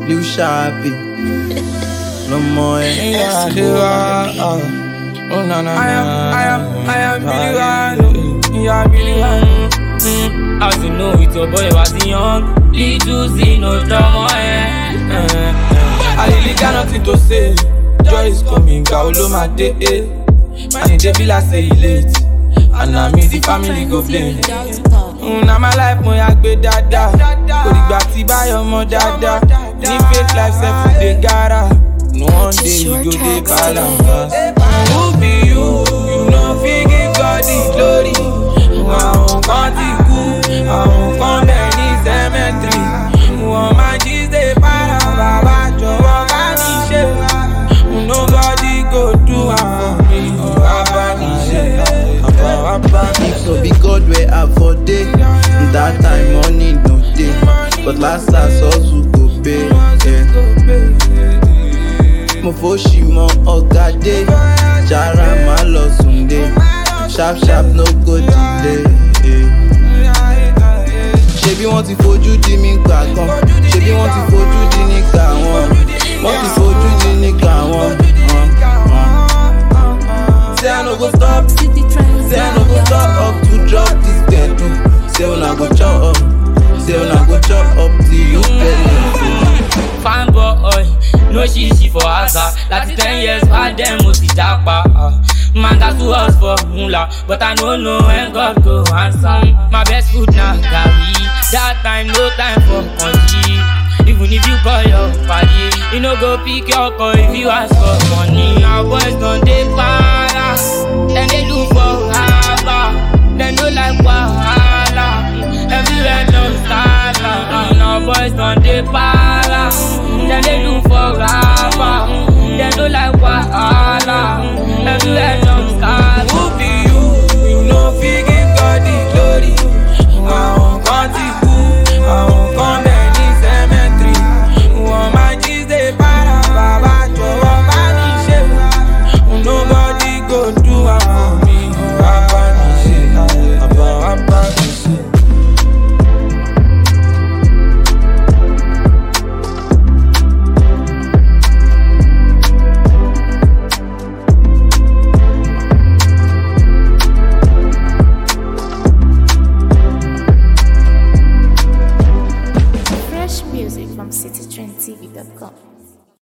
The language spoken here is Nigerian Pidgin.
Lil Sharpie. No more Yeah, they are. Oh, no, no, I am, no. I am, I am Billy One. You are Billy One. Mm, as you know, it's your boy was young. Little Z, no drama, eh. eh, eh. I really got nothing to say. Joy is coming, Kaolo my day. eh. Man, it dey be like say he late. And na me the family go blame. Mm, na my life mo ya gbé dáadáa. Kò dìgbà tí báyọ̀ mọ dáadáa. Ní fake life sef we dey gara. No one day you go dey balance. Who be you? You no fit give God the glory. Àwọn kan ti kú, àwọn kan bẹ̀ ní cemetery. Wọ́n máa jí ṣe para bàbá jọ̀wọ́ bá mi ṣe. Nobody go do am for me. Bàbá mi ṣe. Bàbá bá mi If so be God where I for day. That time money no day. But last last hustle go pay. Yeah. Mo fo ṣì mọ ọ̀gá dé. Jara má lọ sùn dé. Sharp sharp no go delay. Yeah. Ṣebí wọ́n ti fojú di mí gbà kan. Ṣebí wọ́n ti fojú di nígbà wọn. Wọ́n ti fojú di nígbà wọn. Uh, uh. Say I no go stop. Say I no go stop up to drop this dead Say una go chop up. Say una go chop up till you belly. Fine boy, no shishi for asa. Láti ten years back then mo ti japa. ah. Man got two us for mula, but I no know when God go answer. My best food na garri. That time no time for country. Even if you call your party, you no go pick your call if you ask for money. Now boys don dey para, dem dey look for haba, dem no like wahala. Everywhere no style, now boys don dey para, dem dey look for haba, dem no like wahala. Everywhere